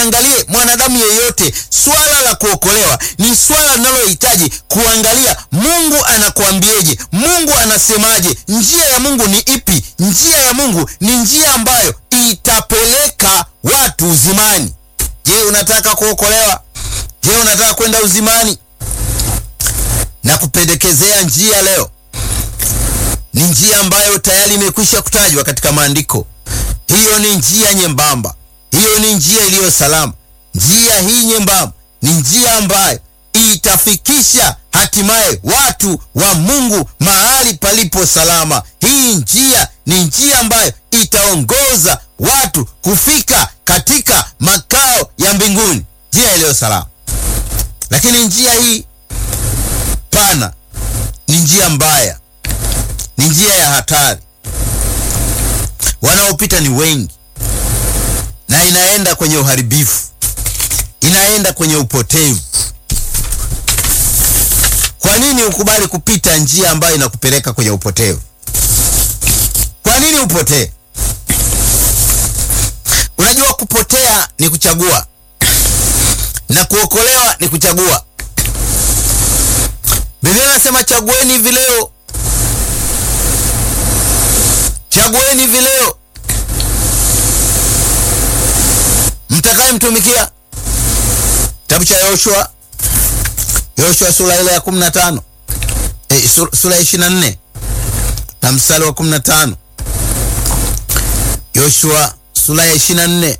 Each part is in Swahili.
usiangalie mwanadamu yeyote. Swala la kuokolewa ni swala linalohitaji kuangalia Mungu anakuambieje, Mungu anasemaje, njia ya Mungu ni ipi? Njia ya Mungu ni njia ambayo itapeleka watu uzimani. Je, unataka kuokolewa? Je, unataka kwenda uzimani? Na kupendekezea njia leo ni njia ambayo tayari imekwisha kutajwa katika maandiko. Hiyo ni njia nyembamba, hiyo ni njia iliyo salama. Njia hii nyembamba ni njia ambayo itafikisha hatimaye watu wa Mungu mahali palipo salama. Hii njia ni njia ambayo itaongoza watu kufika katika makao ya mbinguni, njia iliyo salama. Lakini njia hii pana ni njia mbaya, ni njia ya hatari. Wanaopita ni wengi, na inaenda kwenye uharibifu, inaenda kwenye upotevu. Kwa nini ukubali kupita njia ambayo inakupeleka kwenye upotevu? Kwa nini upotee? Unajua, kupotea ni kuchagua na kuokolewa ni kuchagua. Biblia inasema chagueni hivi leo, chagueni hivi leo mtakaye mtumikia. Kitabu cha Yoshua, Yoshua sura ile ya 15 eh, sura ya 24 na mstari wa 15. Yoshua sura ya 24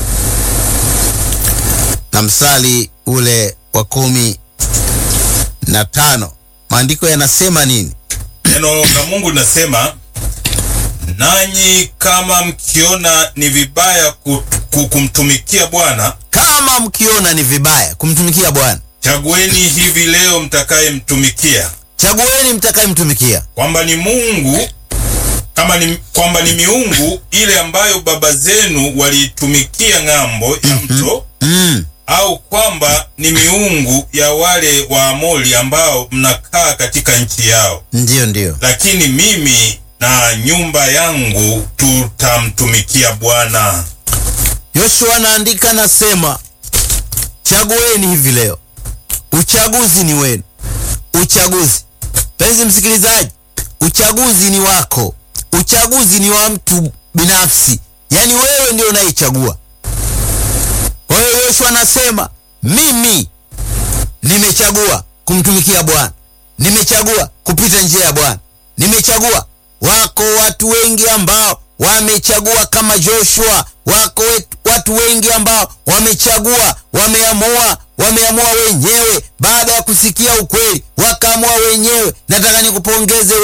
na mstari ule wa kumi na tano. Maandiko yanasema nini? Neno la Mungu linasema, nanyi kama mkiona ni vibaya ku- ku- kumtumikia Bwana, Kama mkiona ni vibaya kumtumikia Bwana, chagueni hivi leo mtakayemtumikia, chagueni mtakayemtumikia. kwamba ni Mungu kama ni, kwamba ni miungu ile ambayo baba zenu waliitumikia ng'ambo ya mto Mm. au kwamba ni miungu ya wale Waamori ambao mnakaa katika nchi yao. Ndiyo, ndiyo. Lakini mimi na nyumba yangu tutamtumikia Bwana. Yoshua anaandika anasema, chagueni hivi leo. Uchaguzi ni wenu, uchaguzi. Penzi msikilizaji, uchaguzi ni wako, uchaguzi ni wa mtu binafsi, yaani wewe ndio unayechagua. Kwa hiyo Yoshua anasema mimi nimechagua kumtumikia Bwana, nimechagua kupita njia ya Bwana, nimechagua. Wako watu wengi ambao wamechagua kama Joshua, wako wet- watu wengi ambao wamechagua, wameamua, wameamua wenyewe baada ya kusikia ukweli, wakaamua wenyewe. Nataka nikupongeze